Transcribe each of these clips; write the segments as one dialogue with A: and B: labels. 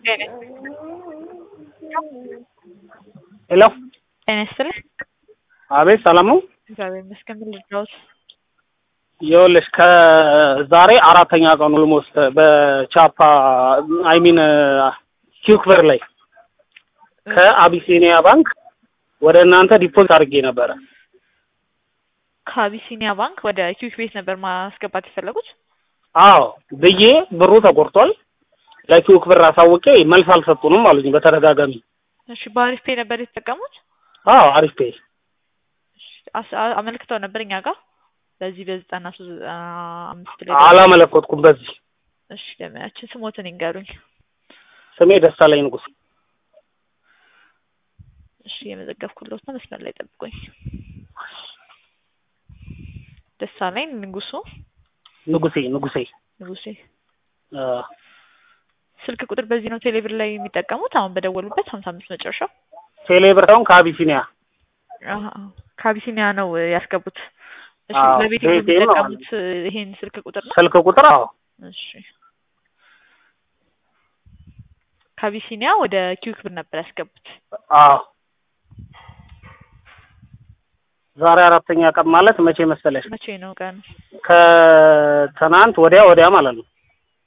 A: ሄሎ
B: ጤና ይስጥልኝ።
A: አቤት ሰላም ነው?
B: እግዚአብሔር ይመስገን። ምን ልርዳዎት?
A: ይኸውልሽ ከዛሬ አራተኛ ቀኑ ኦልሞስት በቻፓ አይሚን ኪውክበር ላይ ከአቢሲኒያ ባንክ ወደ እናንተ ዲፖዚት አድርጌ ነበረ።
B: ከአቢሲኒያ ባንክ ወደ ኪዊክ ቤት ነበር ማስገባት የፈለጉት?
A: አዎ ብዬ ብሩ ተቆርጧል። ለኪውክ ብር አሳውቄ መልስ አልሰጡንም አሉኝ በተደጋጋሚ።
B: እሺ በአሪፍ ፔ ነበር የተጠቀሙት?
A: አዎ አሪፍ ፔ
B: አስ- አ- አመልክተው ነበር እኛ ጋር በዚህ በዘጠና ሶስት ዘጠና አምስት ላይ
A: አላመለከትኩም በዚህ
B: እሺ ለሚያችን ስሞትን ይንገሩኝ።
A: ስሜ ደሳለኝ ንጉስ።
B: እሺ የመዘገብኩለት ነው። መስመር ላይ ጠብቁኝ። ደሳለኝ ንጉሱ
A: ንጉሴ ንጉሴ
B: ንጉሴ
A: አ፣
B: ስልክ ቁጥር በዚህ ነው ቴሌብር ላይ የሚጠቀሙት አሁን በደወሉበት ሀምሳ አምስት መጨረሻው
A: ቴሌ ብር ሳይሆን ከአቢሲኒያ
B: አሀ፣ ከአቢሲኒያ ነው ያስገቡት። እሺ
A: አዎ፣
B: ለቤት
A: ቤቴ ነው
B: የሚጠቀሙት ይሄን ስልክ ቁጥር ነው?
A: ስልክ ቁጥር አዎ
B: እሺ ከአቢሲኒያ ወደ ኪዊክ ብር ነበር ያስገቡት።
A: አዎ ዛሬ አራተኛ ቀን ማለት መቼ መሰለሽ?
B: መቼ ነው ቀን?
A: ከትናንት ወዲያ ወዲያ ማለት ነው።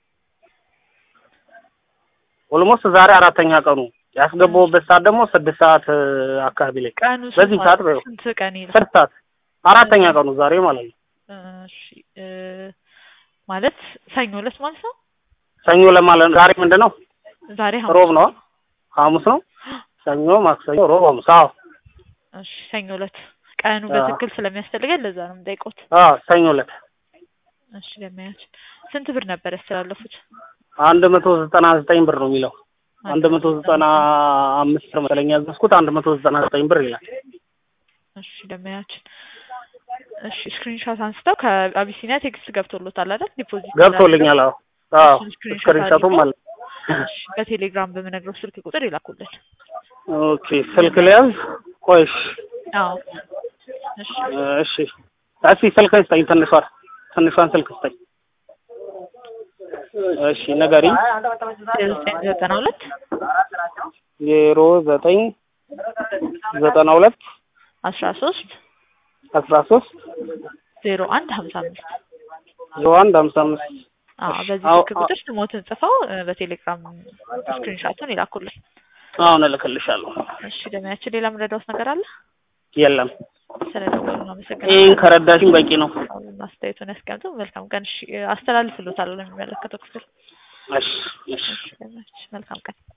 A: ኦልሞስት ዛሬ አራተኛ ቀኑ ያስገባሁበት ሰዓት ደግሞ ስድስት ሰዓት እ፣ አካባቢ ላይ
B: ቀኑ
A: በዚህ
B: ስንት
A: ሰዓት
B: ማለት-
A: በይው
B: ስንት ቀን ይላል?
A: ስድስት ሰዓት አራተኛ ቀኑ ዛሬ ማለት ነው።
B: እሺ እ፣ ማለት ሰኞ ዕለት ማለት ነው።
A: ሰኞ ለማለት ዛሬ ምንድን ነው?
B: ዛሬ
A: ሮብ ነው። ሐሙስ ነው። ሰኞ፣ ማክሰኞ፣ ሮብ፣ ሐሙስ። አዎ
B: እሺ ሰኞ ዕለት ቀኑ
A: አዎ።
B: በትክክል ስለሚያስፈልገን ለዛ ነው የምጠይቆት።
A: አዎ ሰኞ ዕለት
B: እሺ ለማያች ስንት ብር ነበር ያስተላለፉት?
A: አንድ መቶ ዘጠና ዘጠኝ ብር ነው የሚለው አንድ መቶ ዘጠና አምስት ነው መሰለኝ ያዘዝኩት አንድ መቶ ዘጠና ዘጠኝ ብር ይላል።
B: እሺ ለማያች እሺ ስክሪንሾት አንስተው ከአቢሲኒያ ቴክስት ገብቶሎታል አይደል? ዲፖዚት
A: ገብቶልኛል። አዎ አዎ
B: እሱን ስክሪንሾት
A: ስክሪንሾቱም አለ።
B: እሺ በቴሌግራም በምነግረው ስልክ ቁጥር ይላኩልን።
A: ኦኬ ስልክ ልያዝ? ቆይ እሺ
B: አዎ እሺ
A: እሺ እስኪ ስልክህን ስጠኝ፣ ትንሿን ትንሿን ስልክ ስጠኝ። እሺ ንገሪኝ።
B: ዘጠኝ ዘጠና ሁለት
A: ዜሮ ዘጠኝ ዘጠና ሁለት
B: አስራ ሶስት
A: አስራ ሶስት
B: ዜሮ አንድ ሀምሳ አምስት
A: ዜሮ አንድ ሀምሳ አምስት
B: አዎ በዚህ
A: አዎ፣
B: ስልክ ቁጥር ስሞትን ጽፈው እ፣ በቴሌግራም ስክሪንሾቱን ይላኩልን።
A: አሁን እልክልሻለሁ።
B: እሺ ለማያችን ሌላ ምረዳውስ ነገር አለ?
A: የለም
B: ስለደወሉ ነው
A: ይህን
B: አመሰግናለሁ።
A: ከረዳሽኝ በቂ ነው።
B: አስተያየቱን ያስቀምጡ። መልካም ቀን። እሺ አስተላልፍሎታለሁ ለሚመለከተው ክፍል።
A: እሺ እሺ
B: እሺ ለማያችን መልካም ቀን።